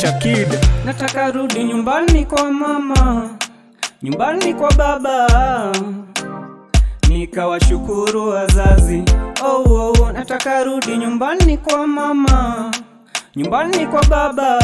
Nature Kid. Nataka rudi nyumbani kwa mama, nyumbani kwa baba, nikawashukuru wazazi. Oh, oh, oh. Nataka rudi nyumbani kwa mama, nyumbani kwa baba,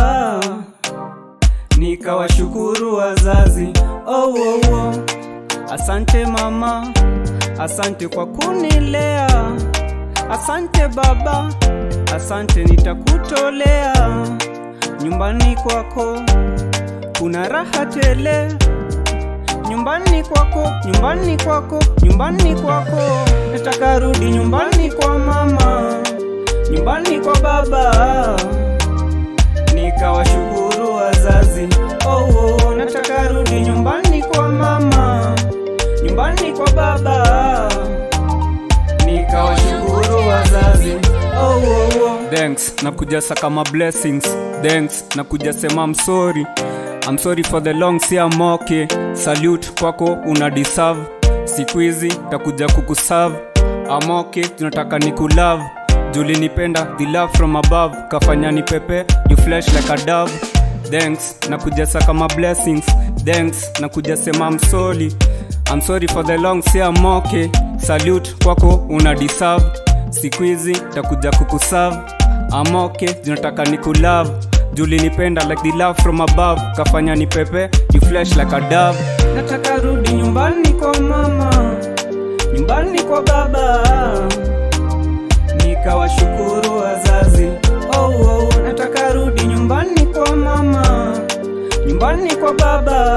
nikawashukuru wazazi. Oh, oh, oh. Asante mama, asante kwa kunilea, asante baba, asante nitakutolea. Nyumbani kwako kuna raha tele, nyumbani kwako, nyumbani kwako, nyumbani kwako. Nataka rudi nyumbani kwa mama, nyumbani kwa baba, nikawashukuru wazazi. Oh, oh, oh. nataka rudi nyumbani kwa mama, nyumbani kwa baba, nikawashukuru wazazi. Oh, oh, oh. Thanks, nakuja saka ma blessings. Thanks, nakuja sema I'm sorry. I'm sorry for the long si I'm okay. Salute kwako una deserve. Siku hizi takuja kukuserve. I'm okay, tunataka nikulove. Juli nipenda the love from above. Kafanya ni pepe, you flesh like a dove. Thanks, nakuja saka ma blessings. Thanks, nakuja sema I'm sorry. I'm sorry for the long si I'm okay. Salute kwako una deserve. Siku hizi takuja kukuserve. I'm okay, zinataka nikulove. Juli nipenda like the love from above. Kafanya ni pepe, you flesh like a dove. Nataka rudi nyumbani kwa mama, nyumbani kwa baba, nikawashukuru wazazi. Oh, oh, nataka rudi nyumbani kwa mama, nyumbani kwa baba,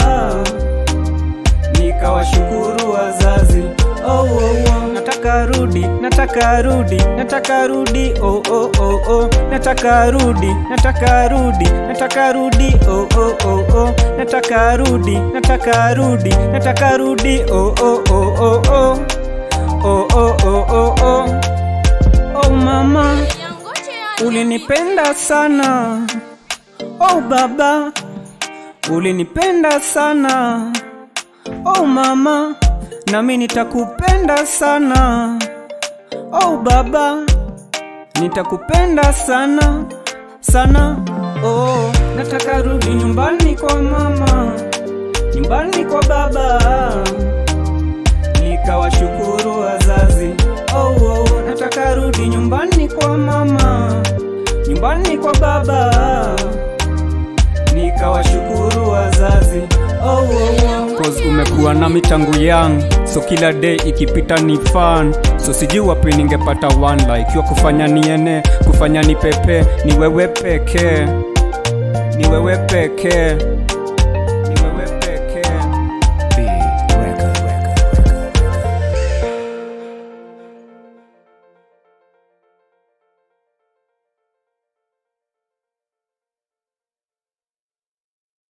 nikawashukuru wazazi. Oh, oh, oh. Nataka rudi, nataka rudi, nataka rudi, oh, oh, oh, oh. Nataka rudi, nataka rudi, nataka rudi, oh, oh, oh, oh. Nataka rudi, nataka rudi, nataka rudi, oh, oh, oh, oh, oh. Oh, oh, oh, oh, oh. Oh, mama, ulinipenda sana. Oh, baba, ulinipenda sana. Oh, mama, nami nitakupenda sana. Oh, baba, nitakupenda sana sana. Oh, nataka rudi nyumbani kwa mama, nyumbani kwa baba, nikawashukuru wazazi. Oh, oh, nataka rudi nyumbani kwa mama, nyumbani kwa baba, nikawashukuru wazazi. Oh, oh, oh. Cause umekuwa nami tangu young so kila day ikipita ni fun so sijui wapi ningepata one like yo kufanya niene kufanya ni pepe ni wewe pekee ni wewe pekee